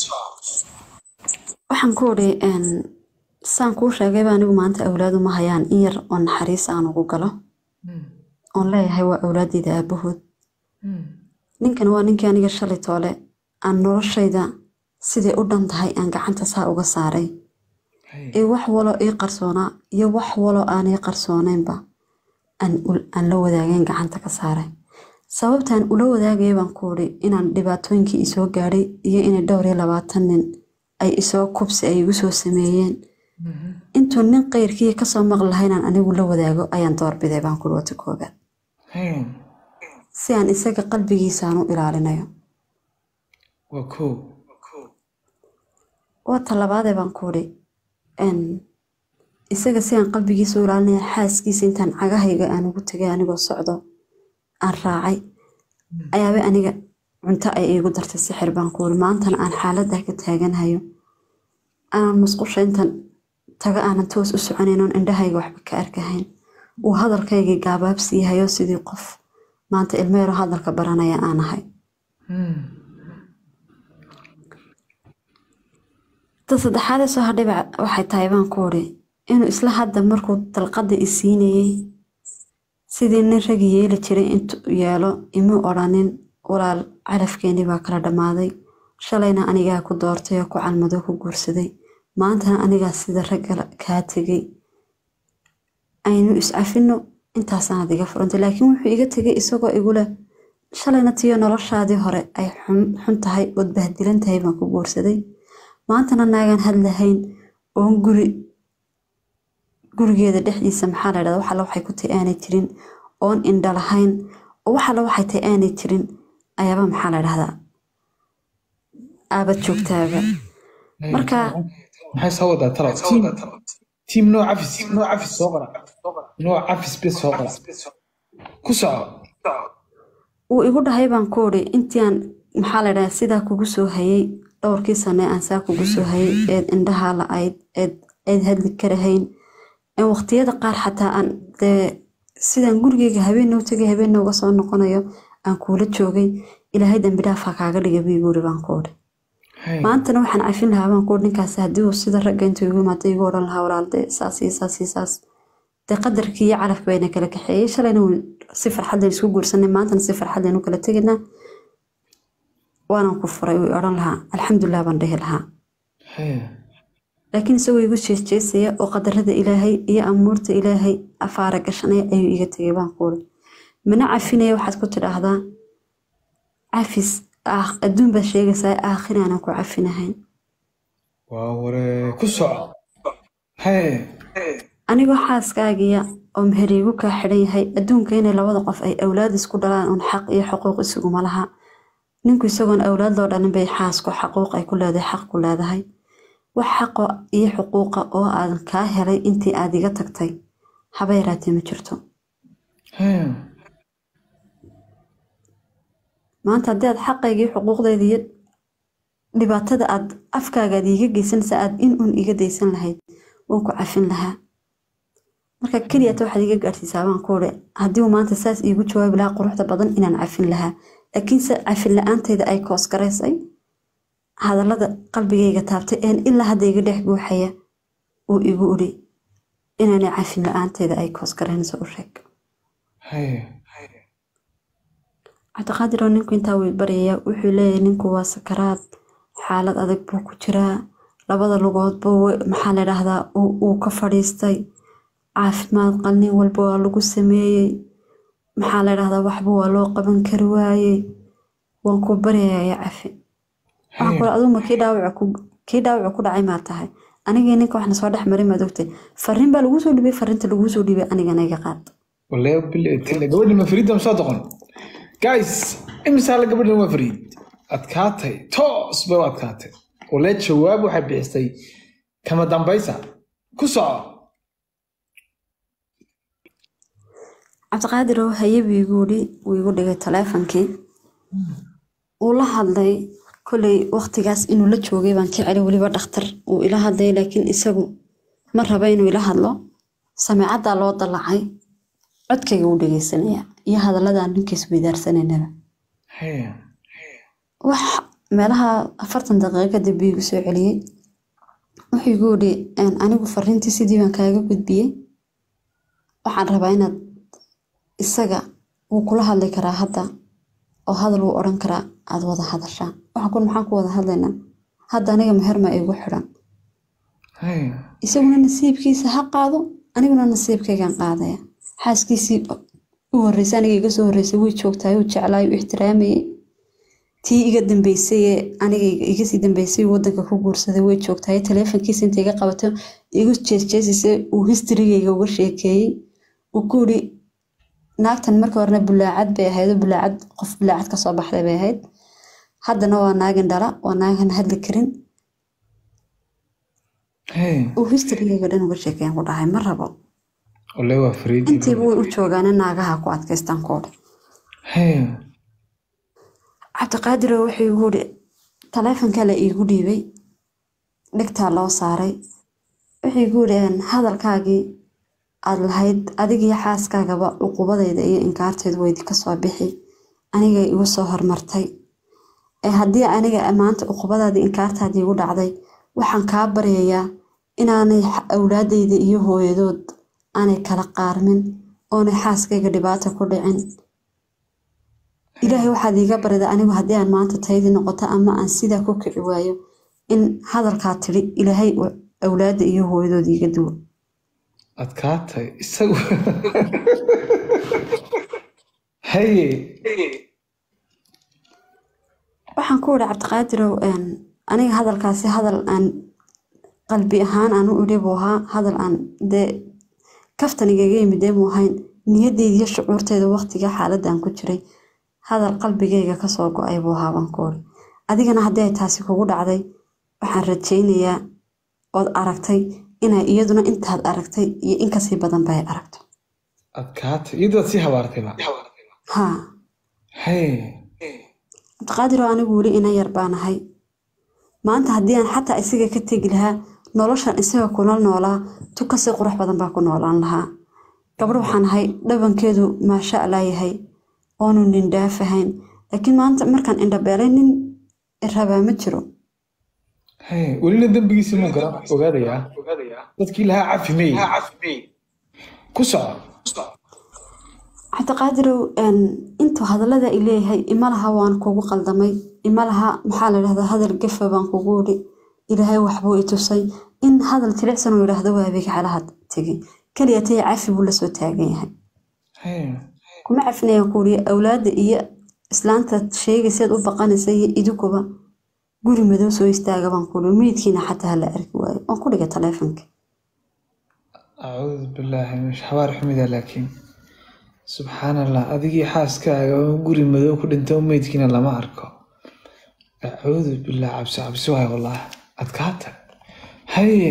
waxaan ku odhi saan kuu sheegayba anigu maanta awlaadu ma hayaan in yar oo naxariis aan ugu galo oon leeyahay waa awlaadeyda aabahood ninkan waa ninkii aniga shalay toole aan noloshayda siday u dhan tahay aan gacanta saa uga saaray Haya. ee wax walo ii qarsoonaa iyo wax walo aanay qarsoonaynba aan ul- aan la wadaageen gacanta ka saaray sababtaan ula wadaagaya baan ku odhi inaan dhibaatooyinkii isoo gaadhay iyo inay dhowr iyo labaatan nin ay isoo kubsi ay igu soo sameeyeen intuu nin qeyrkii kasoo maqli lahaa inaan anigu la wadaago ayaan doorbiday baan ku wata koogaad Haya. si aan isaga qalbigiisaan u ilaalinayo waa kow waa talabaadee baan ku idhi n isaga si aan qalbigiisa u ilaalinaya xaaskiisa intaan cagahayga aan ugu tegay anigoo socdo aan raacay ayaaba aniga cunto ay iigu dartay sixir baan ku idhi maantana aan xaaladdaa ka taaganhayo aanan musqusha intan taga aanan toos u soconayn oon indhahayga waxba ka arkahayn uu hadalkaygii gaabaabsiihayo sidii qof maanta ilmeero hadalka baranaya aan ahay ta saddexaadee soo hadhayba waxay tahay baan ku odhi inuu isla hadda markuu dalqadda i siinayey sidii nin ragi yeeli jiray intuu yeelo imuu odhanin walaal calafkeenii baa kala dhammaaday shalayna anigaa ku doortay oo ku calmado ku guursaday maantana anigaa sida ragga kaa tegay aynu iscafino intaasaanad iga furantay laakiin wuxuu iga tegay isagoo iguleh shalayna tiyo noloshaadii hore ay xun- xun tahay ood bahdilan tahay baan ku guursaday maantana naagaan hadlahayn oon guri gurigeeda dhexdiisa maxaa la dhahda waxalla waxay ku tahay aanay jirin oon indha lahayn oo waxalla waxay tahay aanay jirin ayaaba maxaa la dhahdaa aabad joogtaaba marka maxay soo wadaa talo tiim tiim noo cafis noo cafis soo qora noo cafis bes soo qora ku soco wuu igu dhahay baan ku odhi intii aan maxaa la dhahaa sidaa kugu soo hayay dhowrkii sane aan saa kugu soo hayay eed indhaha la-ayd eed eed hadli karahayn in waqtiyada qaar xataa aan dee sidaan gurigeyga habeenna u tegay habeenna uga soo noqonayo aan kuula joogay ilaahay dambi dhaaf ha kaaga dhiga buu igu yidhi baan ku odhi Haya. maantana waxaan cafin lahaa baan ku odhi ninkaas haddii uu sida ragga intuu igu imaado igu odhan lahaa walaal dee saas iyo saas iyo saas dee qadarkii iyo calafka bayna kala kaxeeyey shalayna wuu si farxad leen isku guursanay maantana si farxad leen u kala tegaynaa waanan ku furay uu odhan lahaa alxamdulilah baan dhihi lahaa Haya. laakiin isagoo igu jeesjeesaya oo qadarada ilaahay iyo amuurta ilaahay afaara gashanaya ayuu iga tegay baan ku uri mana cafinaya waxaad ku tidhaahdaa cafis aakh- adduun baad sheegaysaa aakhir aanan ku cafinahayn waa waree ku soco Haya. anigoo xaaskaagiya oo meheriigu kaa xidhan yahay adduunka inay labada qof ay awlaad isku dhalaan uun xaq iyo xuquuq isuguma laha ninku isagoon awlaad loo dhalin bay xaasku xaquuq ay ku leedahay xaq ku leedahay wax xaqo iyo xuquuqa oo aadan kaa helay intii aad iga tagtay haba yaraatee ma jirto Haya. maanta haddii aad xaqaygii xuquuqdayda iyo dhibaatada aad afkaaga aad iiga geysanaysa aad in uun iga daysan lahayd waan ku cafin lahaa marka keliyata waxaad iga gaadhsiisaa baan ku uri haddii uu maanta saas iigu jawaabi lahaa quruxda badan inaan cafin lahaa laakiinse cafin la-aantayda ay koos garaysay hadallada qalbigayga taabtay een ilaa hadda iga dhex guuxaya uu igu uri inaanay cafin la-aantayda ay koos garaynayso u sheeg Haya. cabdiqaadir oo ninku intaa wuu baryayaa wuxuu leeyahay ninku waa sakaraad xaalad adag buu ku jiraa labada lugoodba wa- maxaa la dhahdaa uu ka fadhiistay caafimaad qalnin walba waa lagu sameeyey maxaa la dhahdaa waxba waa loo qaban kari waayey waan ku baryayaa ya cafi waxaan kule aduma kii dhaawaca ku kii dhaawaca ku dhacay maa tahay anigii ninka waxna soo dhex marin maad ogtay fariin baa laguu soo dhibay fariinta laguu soo dhibay anigana iga qaad wallahi billahi tilla gabadhi ma fariidda ma soo doqon guys imisaa la gabadhan waa fariid adkaatay toos bay u adkaatay wallahi jawaab waxay bixisay kama dambaysa ku soco cabdiqaadirow haye buu igu yidhi wuu igu dhigay taleefonkii wuu la hadlay kolley waqtigaas inuu la joogay baan ka celay weliba dhakhtar wuu ila hadlay laakiin isagu ma raba inuu ila hadlo sameecaddaa loo dallacay codkayga wuu dhegeysanaya iyo hadalladan ninkiis weydaarsananaba haye wax meelaha afartan daqiiqo kadib buu igu soo celiyey wuxuu igu yidhi "Een, anigu fariintii sidii baan kaaga gudbiyey waxaan rabaa inaad isaga wuu kula hadli karaa hadda oo hadal wuu odhan karaa aad wada hadashaan waxaan kun maxaan ku wada hadlaynaa hadda aniga meherma igu xidhan haye isaguna nasiibkiisa ha qaado aniguna nasiibkaygan qaadaya xaaskiisii u horreysay aniga iga soo horreysay way joogtahay uu jeclaay u ixtiraamayay tii iga dambeysay ee aniga iga sii dambeysay uu wadanka ku guursaday way joogtahay taleefonkiisa inta iga qabato igu jeesjeesisay uu historygayga uga sheekeeyey uu ku yidhi naagtan marka horena bulaacad bay ahayd oo bulaacad qof bulaacad kasoo baxday bay ahayd haddana waa naagin dhala waa naagan hadli karin haye uu historygayga dhan uga sheekeeyan ku dhahay ma rabo ole waa fariidi intiiba way u joogaane naagaha ku adkaystaan koodha haye cabdiqaadiro wuxuu igu yidhi taleefon kale iigu dhiibay dhigtaa loo saaray wuxuu igu yidhi "Een, hadalkaagii aad lahayd adigiyo xaaskaagaba cuqubadayda iyo inkaarteedu weydi kasoo bixi anigay igu soo hormartay ee haddii aniga maanta cuqubadaadii inkaartaadii igu dhacday waxaan kaa baryayaa inaanay xa- awlaadayda iyo hooyadood aanay kala qaarmin oonay xaaskayga dhibaata ku dhicin ilaahay waxaad iiga barida anigu haddii aan maanta taydii noqoto ama aan sidaa ku kici waayo in hadalkaa tidhi ilaahay uu awlaadda iyo hooyadood iiga duwo adkaatay isagu haye waxaan ku idhi cabdiqaadirow een, aniga hadalkaasi hadal aan qalbi ahaan aan u idhi buu ahaa hadal aan dee kaftan igaga yimidee muu ahayn niyadeyda iyo shucuurteeda waqtiga xaaladaan ku jiray hadal qalbigayga kasoo go-ay buu ahaa baan ku idhi adigana haddii ay taasi kugu dhacday waxaan rajaynayaa ood aragtay inay iyaduna intaad aragtay iyo in kasii badan bay aragto adkaatay iyadoo sii habaartayba haa haye cabdiqaadiroo anigu weli ina yar baan ahay maanta haddii aan xataa isaga ka tegi lahaa noloshan isaga kula noolaa tu kasii qurux badan baa ku noolaan lahaa gabadh waxaan ahay dhabankeedu maasha allah yahay oonu nin dhaafahayn laakiin maanta markaan indhabeelay nin rabaa ma jiro haye welina dembigiisi muu gara ogaadayaa dadkii lahaa cafi mey ku soco cabdiqaadirow een, intuu hadallada i leeyahay ima laha waan kugu qaldamay ima laha maxaa la dhahdaa hadal gafa baan kugu idhi ilaahay waxbuu i tusay in hadal jilicsan uu yidhaahdo waabiga xalaha tegay keliya tay cafi buu lasoo taagan yahay haye kuma cafinayaan kuuriya awlaadda iyo islaanta sheegayseed u baqanaysa iyo idinkuba guri madow soo istaaga baan kuuri meydkiina xataa hala arki waayo waan ku dhigay taleefonka acuudu billaahi min xabaar xumida laakiin subxaan allah adigii xaaskaaga oo guri madow ku dhintay oo meydkiina lama arko acuudu billah cabsi cabsi waay wallah adkaata haye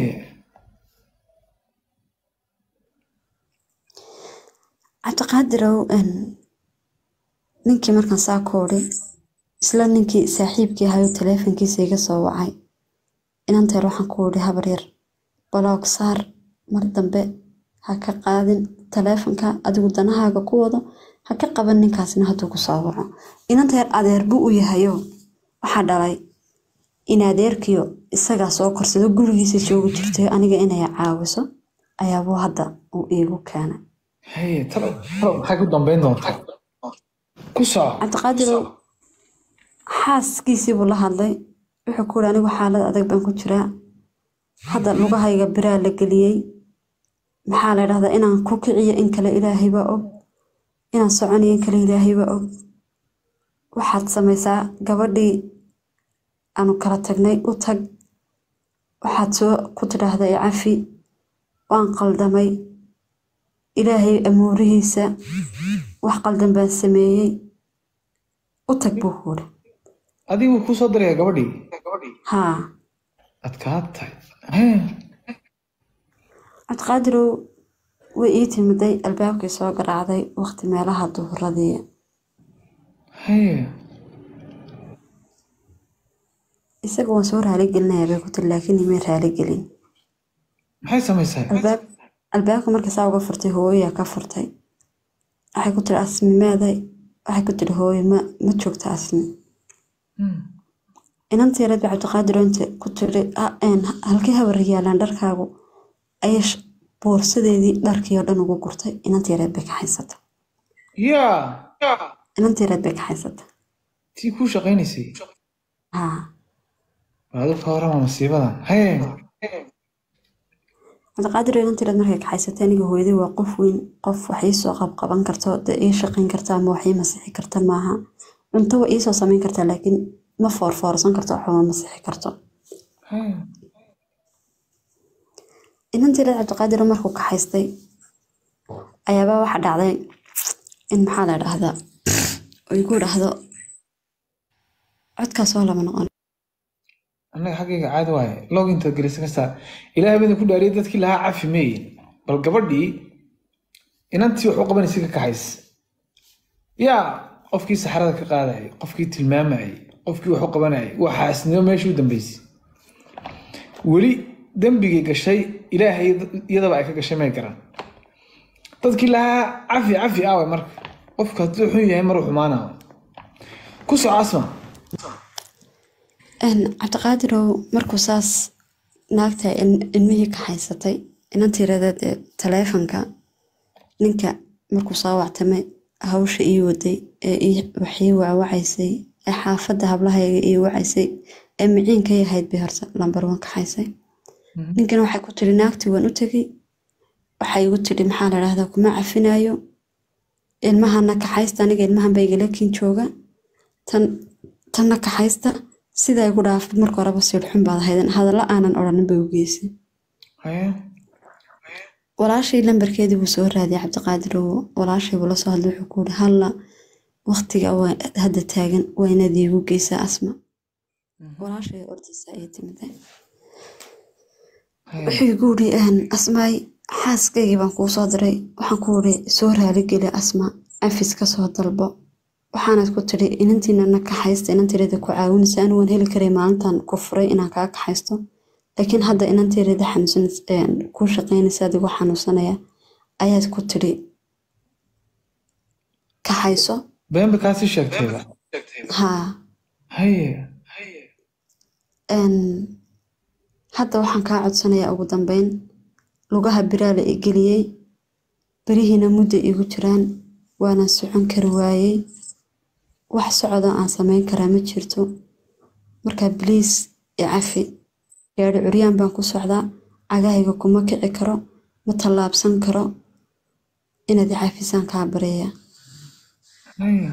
cabdiqaadirow een, ninkii markaan saa koodhi isla ninkii saaxiibkii ahayoo taleefonkiisa iga soo wacay inanteer waxaan ku idhi habar yar baloog saar mar dambe ha ka qaadin taleefonka adigu danahaaga ku wado ha ka qaban ninkaasna hadduu ku soo waco inanteer adeer buu u yahayo waxaa dhalay in adeerkiyo isagaa soo korsado gurigiisa joogi jirtay aniga inay caawiso ayaabuu hadda uu iigu keenay haye talo talo maxay ku dambeyn doontaa ku soco cabdiqaadirow xaaskiisii buu la hadlay wuxuu ku yidhi anigu xaalad adag baan ku jiraa hadda lugahayga biraa la geliyey maxaa la dhahdaa inaan ku kiciyo in kale ilaahay baa og inaan soconayo in kale ilaahay baa og waxaad samaysaa gabadhii aanu kala tagnay u tag waxaad soo ku tidhaahda i cafi waan qaldamay ilaahay amuurihiisa wax qaldan baan sameeyey u tag buu ku yidhi adigu kuu soo diraya gabadhii haa adkaatay haye cabdiqaadirow way ii timiday albaabkii soo garaacday waqti meelaha duhuradii haye isaga waan soo raaligelinaya bay ku tiri laakiin imay raaligelin maxay samaysaa albaab albaabka markii saa uga furtay hooyaa ka furtay waxay ku tiri asmi meeday waxay ku tiri hooyo ma ma joogta asmi Hmm. inantii reer cabdiqaadir oo inta ku tiri "Ah, een, halkii habar yaalaan dharkaagu ayay sh- boorsadeedii dharkii oo dhan ugu gurtay inantii reer bay ka haysata yaa inantii reer bay ka haysata tii kuu shaqaynaysay haa waadu ka warama masiibadan haye cabdiqaadir oo inantii reer markay ka haysatay aniga hooyaday waa qof weyn qof wax iisoo qabqaban karto dee ii shaqayn karta ama wax ii masixi karta maaha cunto waa iisoo samayn kartaa laakiin ma foorfoorsan karto waxba ma masixi karto haye inantii reer cabdiqaadir markuu ka haystay ayaabaa waxa dhacday in maxaa la dhahdaa oo igu dhahdo codkaas waa lama noqon annaga xaggayga caadi waaye log intaad gelisa kastaa ilaahay badan ku dhaariyay dadkii lahaa cafi meeye bal gabadhii inantii wax u qabanaysa ka kaxays yaa qofkii saxarada ka qaadayay qofkii tilmaamayay qofkii wax u qabanayay waa xaasnimo meeshii u dambeysay weli dembigay gashay ilaahay iyadaba ay ka gashay may garan dadkii lahaa cafi cafi aaway marka qofka hadduu xun yahay maruu xumaanayo ku soco asma Een, cabdiqaadirow markuu saas naagta il- ilmihii ka haysatay inantii reedeed ee taleefanka ninka markuu soo wactamay hawsha ii waday ee ii- wax ii waawacaysay ee xaafadda hablahayga ii wacaysay ee miciinka ii ahayd bay horta lambar wan ka haysay ninkana waxay ku tiri naagtii waan u tegey waxay igu tiri maxaa la dhahdaa kuma cafinayo ilmahana kaxaysta aniga ilmahan baa igala kin jooga tan tanna kaxaysta sidaa igu dhaafay marka horeba siilxun baad ahayden hadallo aanan odhanin bay u geysay haye walaashay lambarkeedii buu soo raadiyay cabdiqaadir oo walaashay buu la soo hadlay wuxuu ku yidhi halla waqtiga waa hadda taagan waa inaad iigu geysaa asma walaashay ordiisa ayay timiday haye wuxuu igu yidhi "Een, asmaay xaaskaygii baan kuu soo diray waxaan ku yidhi soo raaligeli asma cafis ka soo dalbo waxaanad ku tidhi inantiinana kaxaysta inantiirada ku caawinaysa anigu waan heli karay maalintan ku furay inaan kaa kaxaysto laakiin hadda inantiirada xanuunsan kuu shaqaynaysa adigoo xanuunsanaya ayaad ku tidhi kaxayso beenba kaasii sheegtayba haa haye Een, hadda waxaan kaa codsanayaa ugu dambeyn lugaha biraa la igeliyey berihiina muddo igu jiraan waana socon kari waayey wax socdo aan samayn karaa ma jirto marka bliis i cafi gaadhi curyaan baan ku socdaa cagahayga kuma kici karo ma tallaabsan karo inaad i cafisaan kaa bareeya haye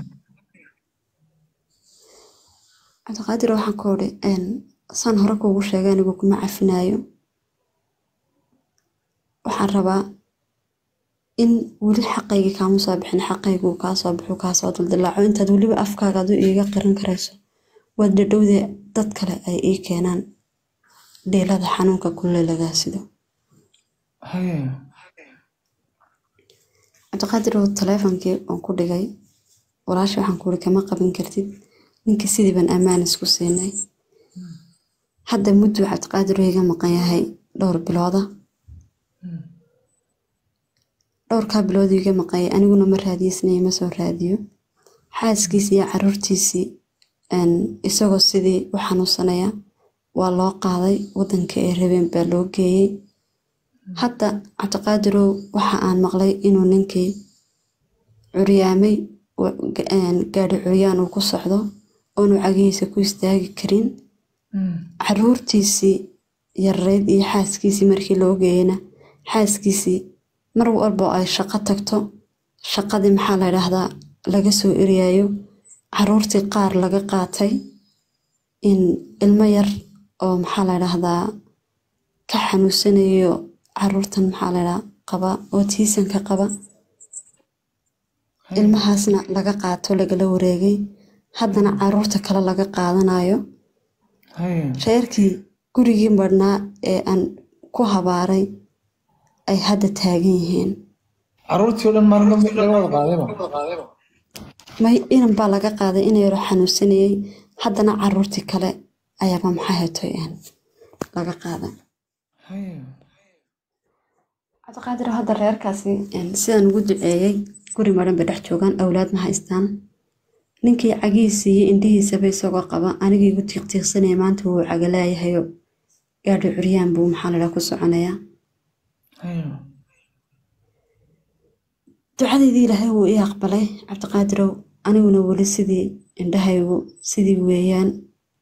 cabdiqaadir waxaan ku odhi een, saan hore kuugu sheegay anigu kuma cafinayo waxaan rabaa in weli xaqaygii kaama soo bixin xaqayguu kaa soo bixu kaa soo dildilaaco intaad weliba afkaaga adu iiga qiran karayso waad dhadhowdee dad kale ay ii keenaan dheelada xanuunka kulle lagaa sido haye cabdiqaadir oo taleefonkii aan ku dhigay walaasha waxaan ku uri kama qaban kartid ninka sidii baan ammaan isku siinay hadda mudduu cabdiqaadir oo iga maqan yahay dhowr bilooda dhowrkaa bilood iga maqanyay aniguna ma raadiyeysnay ma soo raadiyo xaaskiisii iyo caruurtiisii een, isagoo sidii u xanuunsanaya waa loo qaaday wadanka ay rabeen baa loo geeyey hadda cabdiqaadirow waxa aan maqlay inuu ninkii curyaamay wa- ga- een, gaadhi curyaan uu ku socdo oonu cagihiisa ku istaagi karin caruurtiisii yareyd iyo xaaskiisii markii loo geeyeyna xaaskiisii mar walba oo ay shaqo tagto shaqadii maxaa la dhahdaa laga soo eryayo caruurtii qaar laga qaatay in ilmo yar oo maxaa la dhahdaa ka xanuunsanayo caruurtan maxaa la dhahdaa qaba oo tiisanka qaba ilmahaasna laga qaato lagala wareegay haddana caruurta kale laga qaadanayo haye reerkii gurigii marhnaa ee aan ku habaaray ay hadda taagan yihiin caruurtii oo dhan maalin laga wada qaadayba may inan baa laga qaaday ina yaro xanuunsanayey haddana caruurtii kale ayaaba maxaa hetoy een laga qaaday Haya. cabdiqaadir hadda reerkaasi een, sidaan ugu duceeyey guri maran bay dhex joogaan awlaad ma haystaan ninkii cagihiisa iyo indhihiisaba isagoo qaba anigii igu tiiqtiiqsanaya maanta wuu cagalaayahayo gaadhi curyaan buu maxaa ladhaa ku soconayaa Haya. ducadeydii ilaahay wuu ii aqbalay cabdiqaadirow aniguna weli sidii indhahaygu sidii weeyaan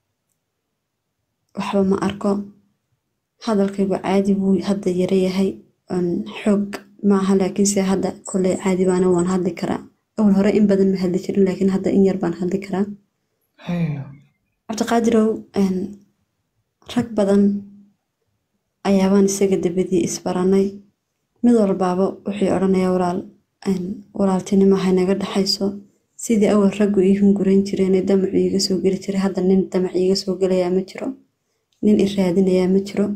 waxba ma arko hadalkaygu caadi buu hadda yara yahay oon xoog maaha laakiinse hadda koley caadi baana waan hadli karaa awal hore in badan ma hadli jirin laakiin hadda in yar baan hadli karaa Haya. cabdiqaadirow een, rag badan ayaabaan isaga dabadii isbaranay mid walbaaba wuxuu odhanayaa walaal een, walaaltinimo haynaga dhaxayso sidii awal raggu ii hungurayn jireenee damacu iiga soo geli jiray hadda nin damac iiga soo gelayaa ma jiro nin i raadinayaa ma jiro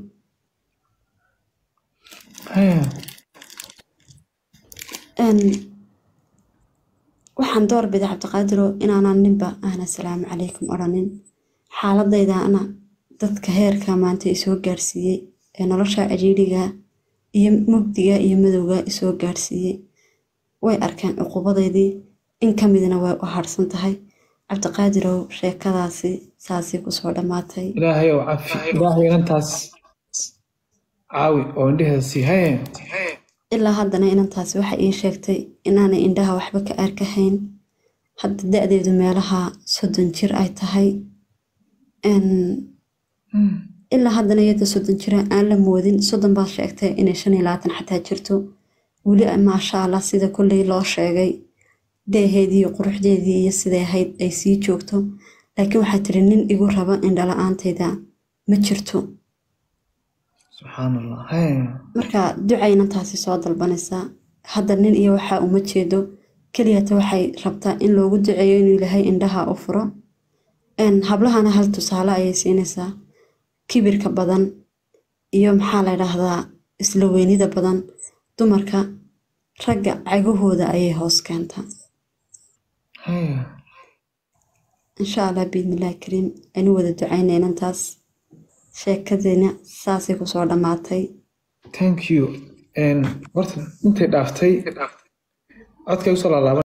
Haya. Een, waxaan doorbiday cabdiqaadiro inaanan ninba aana salaamu calaykum odhanin xaaladaydaana dadka heerka maanta isoo gaarsiiyey ee nolosha cajiiriga iyo mugdiga iyo madowga isoo gaarsiiyey way arkeen cuqubadeydii in ka midna way u harsan tahay cabdiqaadirow sheekadaasi saasay kusoo dhammaatay ilaahay oo cafi ilaahay inantaas caawi oo indheheeda sii haya ilaa haddana inantaasi waxay ii sheegtay inaanay indhaha waxba ka arkahayn hadda da-deedu meelaha soddon jir ay tahay Een, ilaa haddana iyada soddon jira aan la moodin soddon baa sheegtay inay shan iyo labaatan xataa jirto weli maasha allah sida kolley loo sheegay deeheedii iyo quruxdeedii iyo siday ahayd ay sii joogto laakiin waxaa tiri nin igu raba indhala-aantayda ma jirto subxaan allah haya marka ducayna taasi soo dalbanaysaa hadda nin iyo waxaa uma jeedo keliyata waxay rabtaa in loogu duceeyo inuu ilaahay indhaha u furo Een, hablahana hal tusaale ayay siinaysaa kibirka badan iyo maxaa la dhahdaa isla weynida badan dumarka ragga cagahooda ayay hoos keentaa haya insha allah biidnillahi kariim aynu wada ducaynay inantaas sheekadayna saasay kusoo dhammaatay thank you Een, horta intay dhaaftay codkay usoo laalaaban